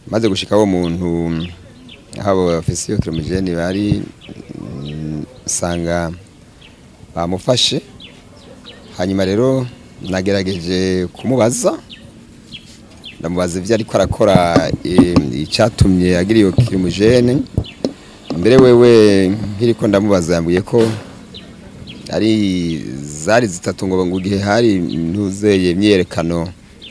maze gushika wo muntu aho bafise iyo kiromijeni bari mm, nsanga bamufashe hanyuma rero nagerageje kumubaza ndamubaza ivyo ariko arakora eh, icatumye agira iyo kiromijeni mbere wewe nkiriko ndamubaza yambwiye ko ari zari zitatu ngo ngo igihe hari ntuzeye imyerekano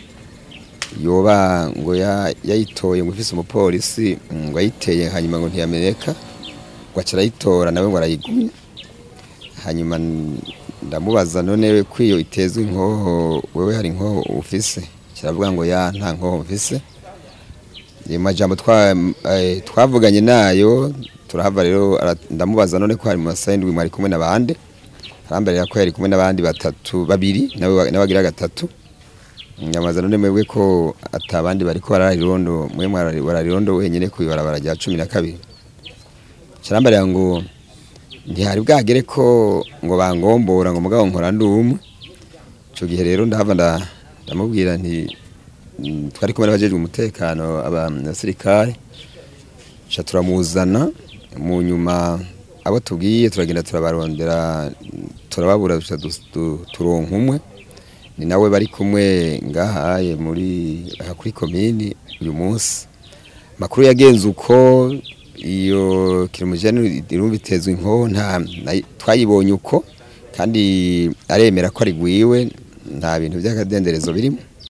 yoba ngo ya- yayitoye ngo ifise umupolisi ngo ayiteye hanyuma ngo ntiyameneka ngo aca arayitora nawe ngo arayigumya hanyuma n- ndamubaza none ko iyo itezwe inkoho wewe hari inkoho ufise kiravuga ngo ya nta nkoho mfise ayo majambo twa- eh, twavuganye nayo turahava rero ara- ndamubaza none ko hari mu masaha indwi mwari kumwe n'abandi arambarira ko yari kumwe n'abandi batatu babiri nawe wa- nawe agira gatatu nyamaza none mwebwe ko atabandi bariko bararirondo mwe mwarari- bararirondo wenyene ku ibarabara rya cumi na kabiri carambarira ngo ntihari bwagere ko ngo bangombora ngo mugabo nkora ndi umwe ico gihe rero ndahava nda- ndamubwira nti mm, twari kumwe n'abajejwe umutekano abasirikare ca turamuzana mu nyuma abo tubwiye turagenda turabarondera turababura duca dus- du- turonka umwe ni nawe bari kumwe ngahaye muri aha kuri komini uyu munsi makuru yagenze uko iyo kirimujani irumva itezwe inko nta na- twayibonye uko kandi aremera ko ari gwiwe nta bintu by'akadenderezo birimo